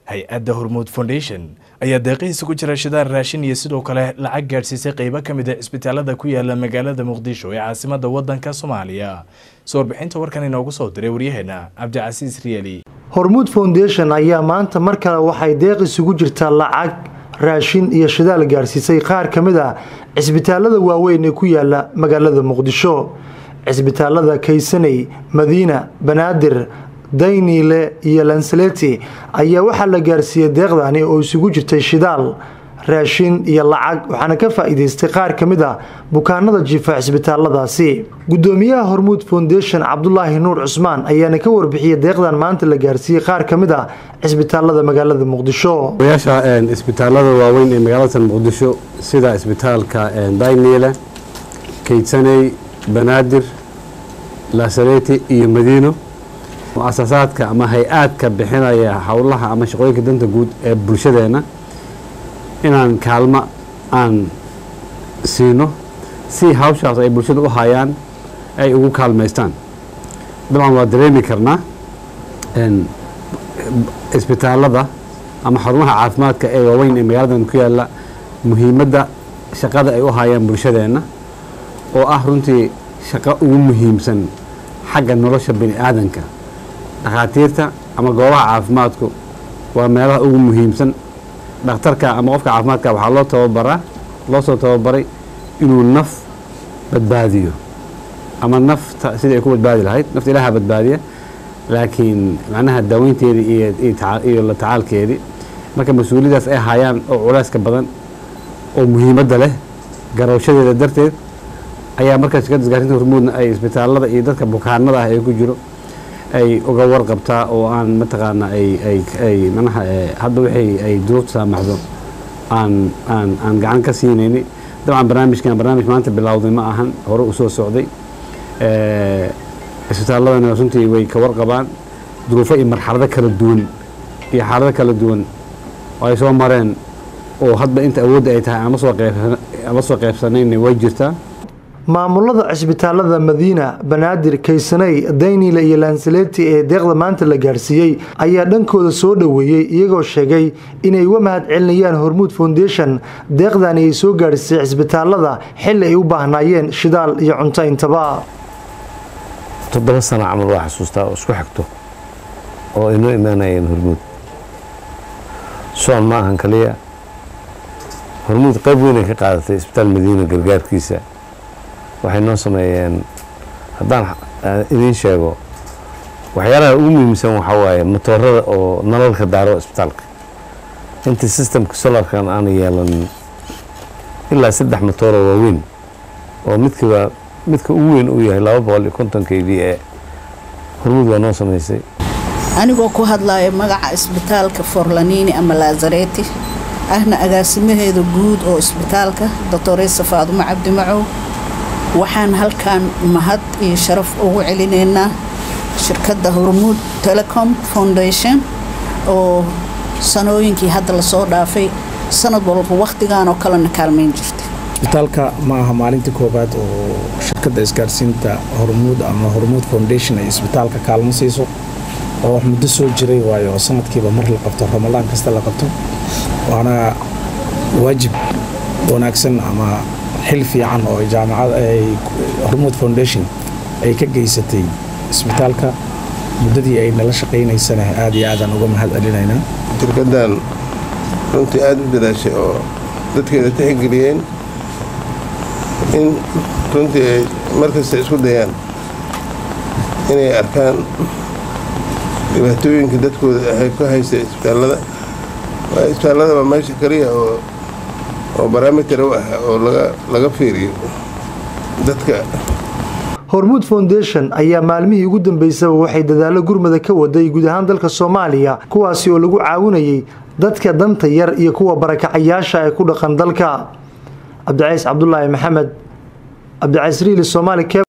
hay-adda hormuud foundation ayaa deeqihiisa ku jira shidaar raashin iyo sidoo kale lacag gaadhsiisay qeybo ka mid a cisbitaalada ku yaala magaalada muqdisho ee caasimada wadanka soomaaliya soo warbixinta warkan inoogu soo diray waryaheena cabdicasiis riyeli hormuud foundation ayaa maanta mar kale waxay deeq isugu jirtaa lacag raashin iyo shidaal gaarsiisay qaar ka mid ah cisbitaalada waaweyn ee ku yaala magaalada muqdisho cisbitaalada kaysaney madiina banaadir dayniile iyo lansaleti ayaa waxaa la gaarsiiyey deeqdani oo isugu jirtay shidaal raashin iyo lacag waxaana ka faa-iideystay qaar ka mid ah bukaanada jiifa cisbitaaladaasi gudoomiyaha hormuud foundation cabdulaahi nuur cusmaan ayaana ka warbixiyey deeqdan maanta la gaarsiiyey qaar ka mid ah cisbitaalada magaalada muqdisho oyaasha isbitaalada waaweyn ee magaalada muqdisho sida isbitaalka dayniile kaydsaney banaadir lasaleti iyo madiino mu-asasaadka ama hay-aadka bixinaya howlaha ama shaqooyinka danta guud ee bulshadeena inaan kaalmo aan siino si hawshaas ay bulshada u hayaan ay ugu kaalmaystaan dabcan waa dareemi karnaa isbitaalada ama xarumaha caafimaadka ee waaweyn ee magaaladan ku yaala muhiimadda shaqada ay u hayaan bulshadeenna oo ah runtii shaqo ugu muhiimsan xagga nolosha bini aadanka dhakhaatiirta ama goobaha caafimaadku waa meelaha ugu muhiimsan dhakhtarka ama qofka caafimaadka waxaa loo tababaraa loo soo tababaray inuu naf badbaadiyo ama nafta sidai ay ku badbaadi lahayd nafta ilaaha badbaadiya laakiin macnaha daaweynteedii iyo la tacaalkeedii marka mas-uuliyadaas ay hayaan oo culeyska badan oo muhiimadda leh garowshadeeda darteed ayaa markaa shirkadda isgaarinta hormuudna ay isbitaalada iyo dadka bukaanada ah ee ku jiro ay uga warqabtaa oo aan mataqaana ay manaha hadda wixii ay duruufta saamaxdo aan aan aan gacan ka siinayni dabcan barnaamijkan barnaamij maanta bilowday ma ahan hore u soo socday isbitaaladana runtii way ka warqabaan duruufo iyo marxalado kala duwan iyo xaalado kala duwan oo ay soo mareen oo hadba inta awoodda ay tahay ama soo qeybsanayna way jirtaa maamulada cisbitaalada madiina banaadir kaysaney dayniile iyo lansaleti ee deeqda maanta la gaarsiiyey ayaa dhankooda soo dhoweeyey iyagoo sheegay inay uga mahad celinayaan hormuud foundation deeqdani ay soo gaarsiisay cisbitaalada xilli ay u baahnaayeen shidaal iyo cunto intaba toddoba sano camal waa xasuustaa oo isku xigto oo inoo imaanayeen hormuud soon ma ahan kaliya hormuud qayb weynay ka qaadatay isbitaal madiina gargaarkiisa waxay noo sameeyeen haddaan idiin sheego waxyaalaha ugu muhiimsan waxaa waaye matoorada oo nalalka daaro isbitaalka intii sistemka solarkan aana yeelanin ilaa saddex matooro waaweyn oo midkiiba midka ugu weyn uu yahay laba boqol iyo konton k v e hormuud waa noo samaysay anigoo ku hadlayo magaca isbitaalka forlanini ama laazareti ahna agaasimaheeda guud oo isbitaalka doctoresa faadumo cabdi macow waxaan halkan mahad iyo sharaf ugu celinaynaa shirkadda hormuud telecom foundation oo sanooyinkii hadda lasoo dhaafay sanad walba wakhtigan oo kalena kaalmayn jirtay isbitaalka ma aha maalintii koowaad oo shirkadda isgaarsiinta hormuud ama hormuud foundation ay isbitaalka kaalmo siiso oo wax muddo soo jiray waayo oo sanadkiiba mar la qabto ramadaan kasta la qabto waana waajib wanaagsan ama xil fiican oo jaamacad ay hormuud foundation ay ka geysatay isbitaalka muddadii ay nala shaqaynaysana aad iyo aadaan uga mahad celinaynaa shirkaddan runtii aada u dadaashay oo dadkeeda tixgeliyeen in runtii ay markasta isku dayaan inay arkaan dhibaatooyinka dadkooda ay ku haysta isbitaallada waa isbitaalladaba meesha kaliya oo oo barometer u ah oo laga fiiriyo dadka hormuud foundation ayaa maalmihii ugu dambeysaba waxay dadaallo gurmada ka waday guud ahaan dalka soomaaliya kuwaasi oo lagu caawinayay dadka danta yar iyo kuwa barakacayaasha ee ku dhaqan dalka cabdicays cabdulaahi maxamed cabdicays riili somaali